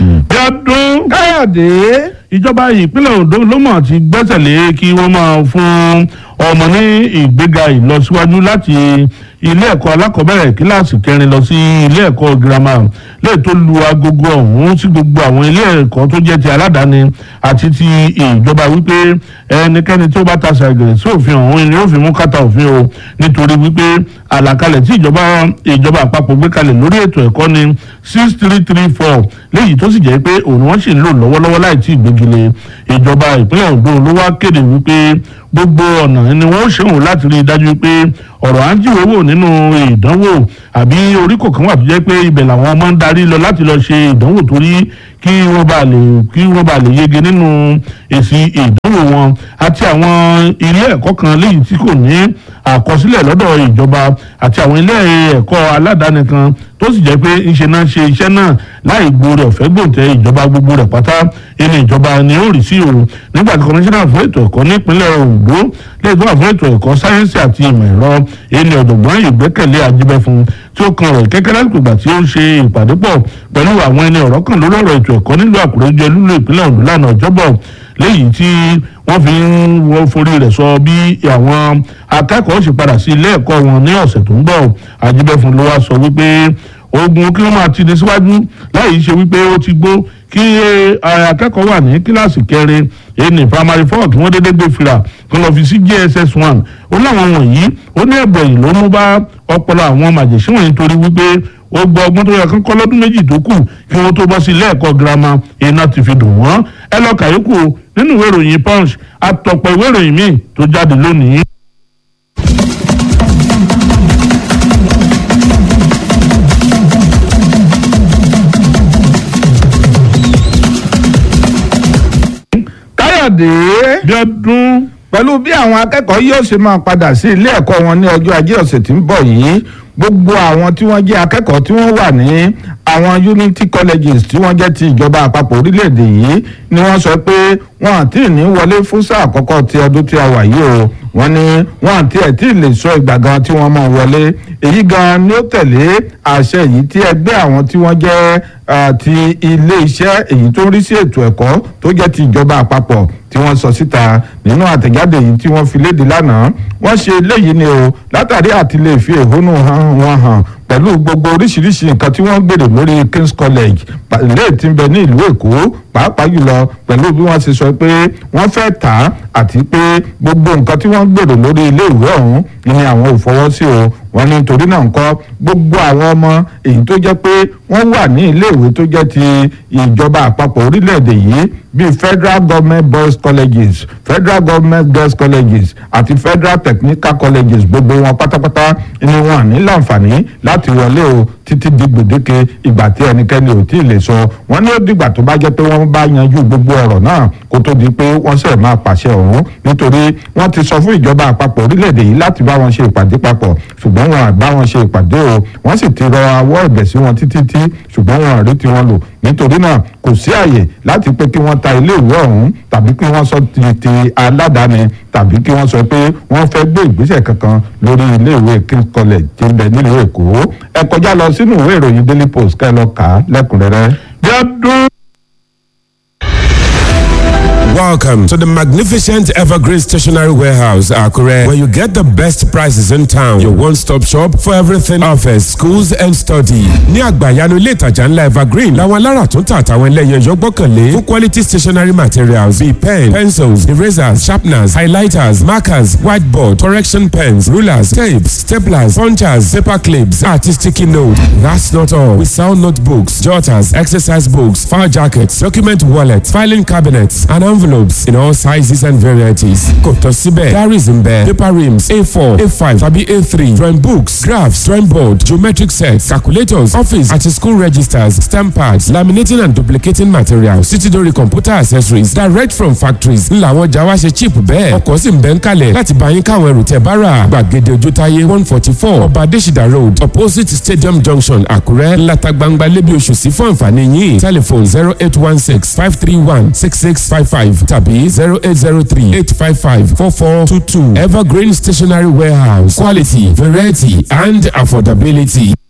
bí ọdún káyọ̀dé ìjọba ìpínlẹ̀ Ondo ló mọ̀ ti gbẹ́sẹ̀ lé kí wọ́n máa fún ọmọ ní ìgbéga ìlọsíwájú láti ilé ẹ̀kọ́ alákọ̀ọ́bẹ̀rẹ̀ kíláàsì kẹrin lọ sí ilé ẹ̀kọ́ girama lẹ́yìn tó lu agogo ọ̀hún sí gbogbo àwọn ilé ẹ̀kọ́ tó jẹ́ ti aládàáni àti ti ìjọba wípé ẹnikẹ́ni tí ó bá ta ṣàgẹ̀rẹ̀ sí òfin ọ̀hún ni ó fi mú kàtà òfin o nítorí wípé àlàkalẹ̀ tí ìjọba ìjọba àpapọ̀ gbé kalẹ̀ lórí ètò ẹ̀kọ́ ni six three three four léyìí tó sì jẹ́ pé òun wọ́n sì ń lò lọ́wọ́lọ́wọ́ láì tí ì gbégilé ìjọba ìpínlẹ̀ Ondo ló wá kéde wípé gbogbo ọ̀nà ni wọ́n ṣèwọ̀n láti rí i dájú pé ọ̀rọ̀ à ń jíwèé wò nínú ìdánwò àbí orí kọ̀ọ̀kan wà tó jẹ́ pé ibẹ̀ làwọn ọmọ ń darí lọ láti lọ ṣe ìdánwò torí kí wọ́n bá lè kí wọ́n bá lè yege nínú èsì ìdánwò wọn àti àwọn ilé ẹ̀kọ́ kan léyìí tí kò ní àkọsílẹ̀ lọ́dọ̀ ìjọba àti àwọn ilé ẹ̀kọ́ aládàáni kan tó sì jẹ́ pé ńṣe náà ṣe iṣẹ́ náà láì gbóore ọ̀fẹ́ gbòǹtẹ̀ ìjọba gbogbo rẹ̀ pátá ẹni ìjọba ni ó rí sí òun nígbà tí kọmíṣánná fún ètò ẹ̀kọ́ nípínlẹ̀ Ondo lẹ́yìn tó wà fún ètò ẹ̀kọ́ sáyẹ́nsì àti ìmọ̀ ẹ̀rọ ẹni ọ̀jọ̀gbọ́n ìgbẹ́kẹ̀lé ajíbẹ́fun tí ó kan ọ̀rọ̀ kẹ́kẹ́ lásìkò ìgbà tí ó ń ṣe ìpàdé pọ̀ pẹ̀lú àwọn ẹni ọ̀rọ̀ kan lórí ọ̀rọ̀ ètò ẹ̀kọ́ nílùú Àkúrẹ́ jẹ́ lúlú ìpínlẹ̀ Ondo lánàá ọjọ́bọ̀ léyìí tí wọ́n fi ń wọ́n forí rẹ̀ sọ bí àwọn akẹ́kọ̀ọ́ ṣe padà sí ilé ẹ̀kọ́ wọn ní ọ̀sẹ̀ tó ń bọ̀ ajíbẹ́fun ló wá sọ wípé ogun kí wọ́n máa ti ní síwájú láì ṣe wípé ó ti gbó kí akẹ́kọ̀ọ́ wà ní kíláàsì kẹrin ẹni primary four kí wọ́n dédé gbé fìlà kí wọ́n fi sí JSS one ó láwọn wọ̀nyí ó ní ẹ̀bọ̀ yìí ló mú bá ọpọlọ àwọn màjèṣí wọ̀nyí torí wípé ó gbọ́ ọgbọ́n tó yẹ kán kọ́ lọ́dún méjì tó kù kí wọ́n tó bọ́ sí ilé ẹ̀kọ́ girama iná ti fi dùn wọ́n ẹ lọ kàyókù nínú ìwé ìròyìn punch àtọ̀pọ̀ ìwé ìròyìn míì tó jáde lónìí. káyọ̀dé bí ọdún pẹ̀lú bí àwọn akẹ́kọ̀ọ́ yóò ṣe máa padà sí ilé ẹ̀kọ́ wọn ní ọjọ́ ajé ọ̀sẹ̀ tí ń bọ̀ yìí gbogbo àwọn tí wọ́n jẹ́ akẹ́kọ̀ọ́ tí wọ́n wà ní àwọn unity colleges tí wọ́n jẹ́ ti ìjọba àpapọ̀ orílẹ̀-èdè yìí ni wọ́n sọ pé wọ́n àti ní wọlé fún sáà àkọ́kọ́ ti ọdún tí a wà yìí o wọ́n ní wọ́n àti ẹ̀ tí ì lè sọ ìgbà gan tí wọ́n máa wọlé èyí gan ni ó tẹ̀lé àṣẹ yìí tí ẹgbẹ́ àwọn tí wọ́n jẹ́ ti ilé iṣẹ́ èyí tó ń rí sí ètò ẹ̀kọ́ tó jẹ́ ti ìjọba àpapọ̀ tí wọ́n sọ síta nínú àtẹ̀jáde yìí tí wọ́n fi léde lánàá wọ́n ṣe eléyìí ni o látàrí àti lè fi ẹ̀hónú wọn hàn pẹ̀lú gbogbo oríṣiríṣi nǹkan tí wọ́n gbèrò lórí King's College ilé tí ń bẹ ní ìlú Èkó pàápàá jùlọ pẹ̀lú bí wọ́n ṣe sọ pé wọ́n fẹ́ tà á àti pé gbogbo nǹkan tí wọ́n gbèrò lórí ilé ìwé ọ̀hún ni àwọn ò fọwọ́ sí o wọ́n ní nítorí náà ńkọ́ gbogbo àwọn ọmọ èyí tó jẹ́ pé wọ́n wà ní ilé ìwé tó jẹ́ ti ìjọba àpapọ̀ orílẹ̀-èdè yìí bíi federal government boys colleges federal government girls colleges àti federal technical colleges gbogbo wọn pátápátá ni wọn ní láǹfààní láti wọlé o títí di gbèdéke ìgbà tí ẹnikẹ́ni ò tí ì lè sọ wọ́n ní ó dìgbà tó bá jẹ́ pé wọ́n bá yanjú gbogbo ọ̀rọ̀ náà kó tó di pé wọ́n sẹ̀ máa pàṣẹ ọ̀hún nítorí wọ́n ti sọ fún ìjọba àpapọ̀ orílẹ̀-èdè yìí láti bá wọn ṣe ìpàdé papọ̀ ṣùgbọ́n wọn àgbá wọn ṣe ìpàdé o wọ́n sì ti rọ awọ́ ẹ̀bẹ̀ sí wọn títí tí ṣùgbọ́n wọn àrí tí wọ́n lò nítorí náà kò sí àyè láti pé kí wọ́n ta ilé ìwé ọ̀hún tàbí kí wọ́n sọ ti ti aládàáni tàbí kí wọ́n sọ pé wọ́n fẹ́ gbé ìgbésẹ̀ kankan lórí ilé ìwé King's College tí ń bẹ nílùú Èkó ẹ kọjá lọ sínú ìwé ìròyìn Daily Post kẹ́ ẹ lọ kà á lẹ́kùnrẹ́rẹ́. bí ọdún. Welcome to the magnificent Evergreen Stationery Warehouse, Akure, where you get the best prices in town. Your one-stop shop for everything office, schools and study. Ní àgbàyanu ilé ìtajà ńlá Evergreen, làwọn alára tó ń tà àtàwọn ẹlẹ́yẹ yọ gbọ́kànlé fún quality stationery materials bíi pen, pencils, erasers, sharpeners, highlighters, markers, whiteboard, correction pens, rulers, tapes, staplers, punchers, paper clips, àti sticky note. That's not all. We sell notebooks, jotters, exercise books, file jackets, document wallets, filing cabinets, and envelopes in all sizes and varieties. Kò tán síbẹ̀, diaries ń bẹ, paper rims A4, A5 tàbí A3, drawing books, graphs, drawing board, geometric sets, calculators, office àti school registers, stamp pads, laminating and duplicating materials, títí dórí computer accessories direct from factories. Ńlá àwọn ọjà wa ṣe cheap bẹ́ẹ̀. Ọkọ̀ sì ń bẹ ń kalẹ̀ láti bá yín káwọn ẹrù tẹ̀ bá rà. Gbàgede Ojútáyé one forty four Ọba Adésìdá road opposite Stadium junction Àkúrẹ́ ńláta gbangba lébi oṣù sí fún àǹfààní yín. Telephone zero eight one six five three one six six five five tàbí zero eight zero three eight five five four four two two Evergreen Stationery Warehouse quality variety and affordability.